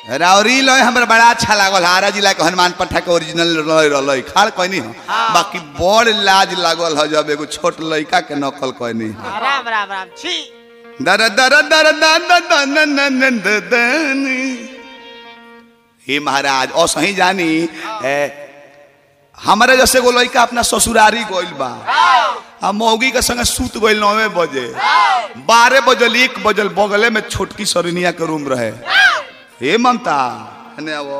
रावरी लय हमरा बड़ा अच्छा लागल हारा जिला के हनुमान पट्टा के ओरिजिनल लय रहलै खाड़ कहनी हो बाकी बड़ लाज लागल ह जब एगो छोट लड़का के नकल कहनी हो राम राम राम छी दर दर दर दर दर दर दर दर दर हे महाराज और सही जानी ए, हमारे जैसे एगो लड़का अपना ससुरारी गइल बा आ मौगी के संगे सूत गइल नौवे बजे बारह बजल एक बजल बगले में छोटकी सरनिया के रूम रहे हे ममता हने आवो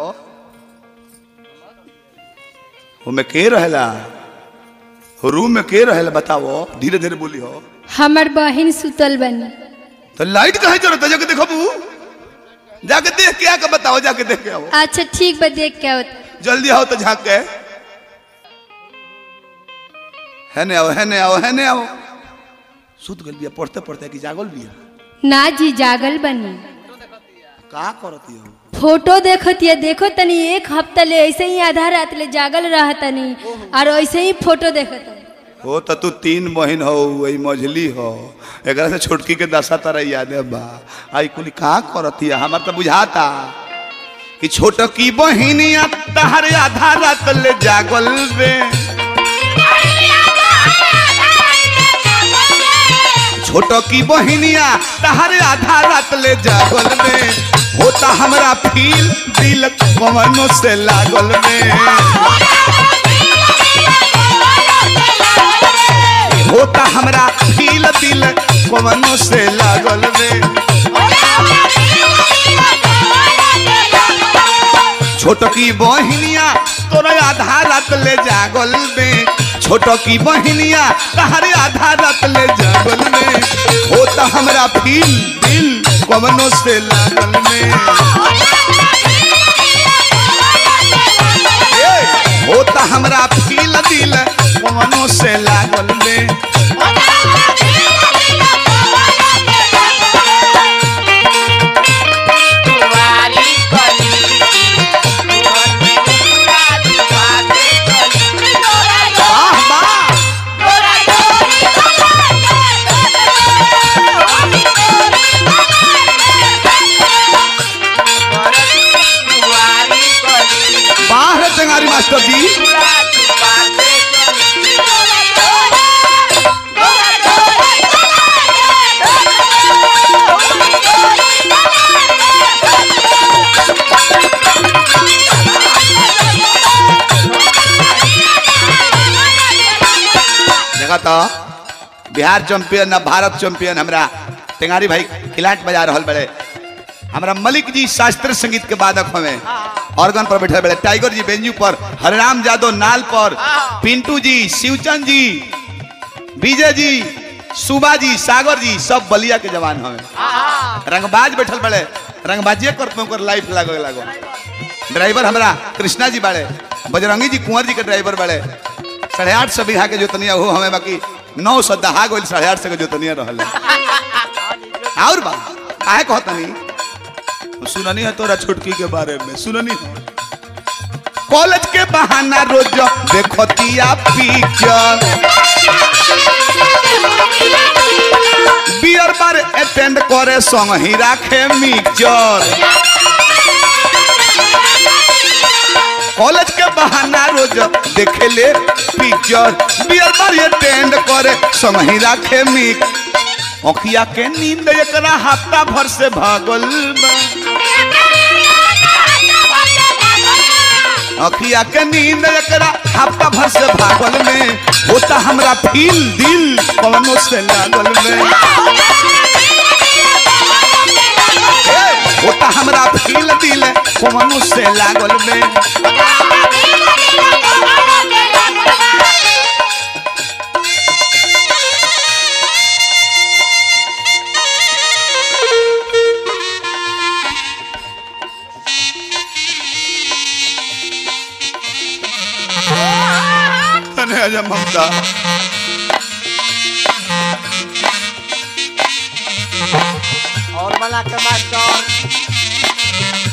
में के रहेला रूम में के रहेला बताओ धीरे धीरे बोली हो हमर बहिन सुतल बनी तो लाइट कहे जरूरत है जाके देखो बू जाके देख के आके बताओ जाके देख के आओ अच्छा ठीक बा देख के आवत जल्दी आओ तो झांक के है ने आओ है ने आओ है ने आओ सुत गल बिया पढ़ते पढ़ते कि जागल बिया ना जी जागल बनी का करती हो फोटो देखतिया देखो तनी एक हफ्ता ले ऐसे ही आधा रात ले जागल रह तनी और ऐसे ही फोटो देखत हो तो तू तीन बहन हो वही मझली हो एकरा से छोटकी के दशा तरह याद है बा आई कुली का करती है हमार तो बुझाता कि छोटकी बहिनिया तहर आधा रात ले जागल बे छोटकी बहिनिया तहर आधा रात ले जागल में होता हमरा फील दिल कवनो से लागल में होता हमरा फील दिल कवनो से लागल में छोटकी बहिनिया तोरा आधा रात ले जागल में छोटकी बहिनिया तहरे आधा रात ले जागल में होता हमरा फील दिल कवनो से लागल में ए, होता हमरा फील दिल कवनो से लागल में तुम्हारी कली मोहन में पूरा दीवाने कली वाह वाह तुम्हारी कली बाहर चंगारी मास्टर जी पूरा दीवाने देखा तो बिहार चैंपियन ना भारत चैंपियन हमरा टेंगारी भाई खिलाट बजा रहल बड़े हमरा मलिक जी शास्त्रीय संगीत के वादक हमें ऑर्गन पर बैठे बड़े टाइगर जी बेंजू पर हरिराम यादव नाल पर पिंटू जी शिवचंद जी विजय जी सुबा जी सागर जी सब बलिया के जवान हमें रंगबाज बैठल बड़े रंगबाजिए करते ओकर लाइफ लागो लागो ड्राइवर हमरा कृष्णा जी बाड़े बजरंगी जी कुंवर जी के ड्राइवर बाड़े साढ़े आठ सौ बीघा के जोतनिया हो हमें बाकी नौ सौ दहा गोल साढ़े आठ सौ के जोतनिया रहल और बा काहे कहतनी सुननी है तोरा छुटकी के बारे में सुननी है कॉलेज के बहाना रोज देखतिया पिक्चर बियर बार अटेंड करे संग ही राखे मिक्सचर कॉलेज के बहाना रोज देखे ले पिक्चर बियर बार अटेंड करे संग ही राखे मिक अखिया के नींद एकरा हफ्ता भर से भागल बा अखिया के नींद एकरा हफ्ता भर से भागल में होता हमरा फील दिल कवनो से लागल में ए, होता हमरा फील दिल कवनो से लागल में अरे आजा ममता और बना के मास्टर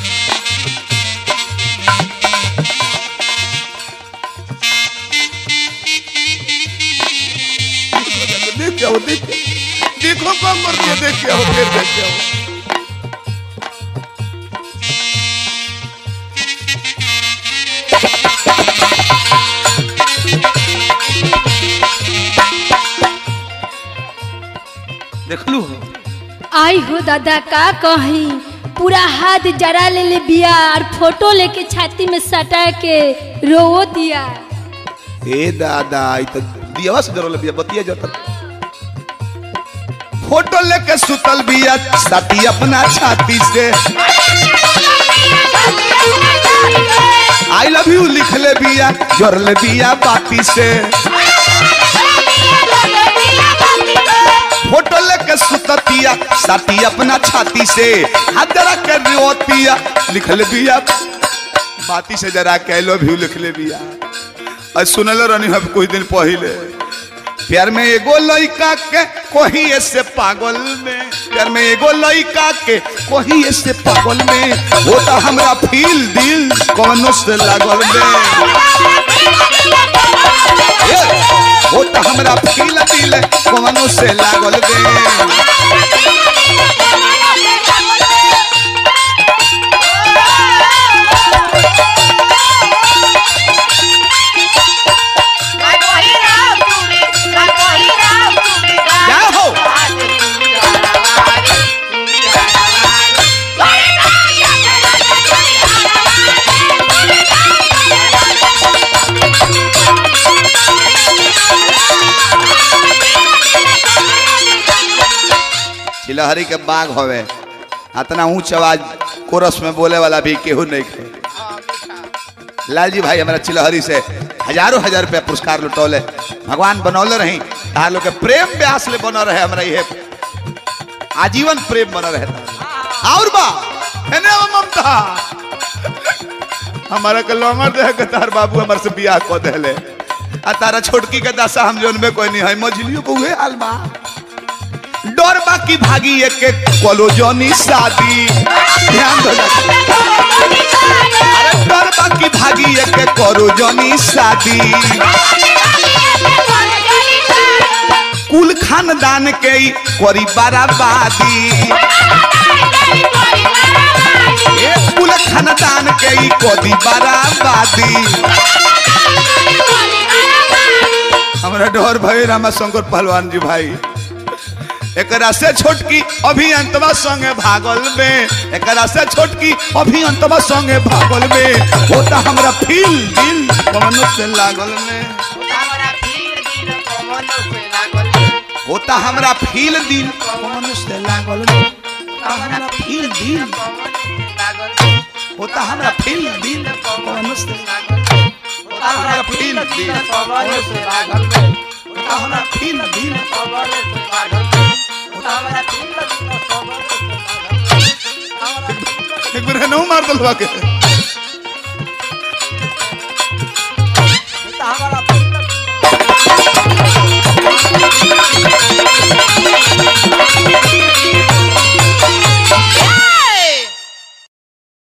देख के आओ देख के- देखो कम कर दिया देख के आओ फिर देख के आओ आई हो दादा का कही पूरा हाथ जरा ले ले बिया और फोटो लेके छाती में सटा के रोवो दिया ए दादा ई तो दियावा से जरल बिया बतिया जत फोटो लेके सुतल बिया साथी अपना छाती से आई लव यू लिख ले बिया जरल बिया बाती से फोटो लेके सुततिया साथी अपना छाती से हाथ जरा के रोतिया लिख ले बिया बाती से जरा के आई लव यू लिख ले बिया और सुनल रहनी हम कुछ दिन पहले प्यार में एगो लइका के कोही ऐसे पागल में प्यार में एगो लइका के कोही ऐसे पागल में वो तो हमरा फील दिल कौनो से लागल में ए, वो तो हमरा फील दिल कौनो से लागल में क्या हो चिलहरी के बाग होवे इतना ऊंच आवाज कोरस में बोले वाला भी केहू नहीं खे लालजी भाई हमारा चिलहरी से हजारों हजार रुपया पुरस्कार लुटौले भगवान बनौले रही तार लोग के प्रेम व्यास ले बना रहे हमारा ये आजीवन प्रेम बना रहे और बा हेने वो ममता हमारा के लौंगर दे के तार बाबू हमारे से बियाह को देले आ तारा छोटकी के दशा हम जोन में कोई नहीं है मझलियों को हुए हाल बा डर बाकी भागी एक एक कॉलोजनी शादी ध्यान दो अरे डर बाकी भागी एक एक कॉलोजनी शादी कुल खानदान के ही करी बराबादी ए कुल खानदान के ही करी बराबादी हमरा डर भई रामा शंकर पहलवान जी भाई एकरा से छोटकी अभी अंतवा संगे भागल में एकरा से छोटकी अभी अंतवा संगे भागल में होता हमरा फील दिल कमनो से लागल में होता हमरा फील दिल कमनो से लागल में होता हमरा फील दिल होता हमरा फील दिल कमनो से होता हमरा फील दिल होता हमरा फील दिल एक बार नौ मार दलवा के हमारा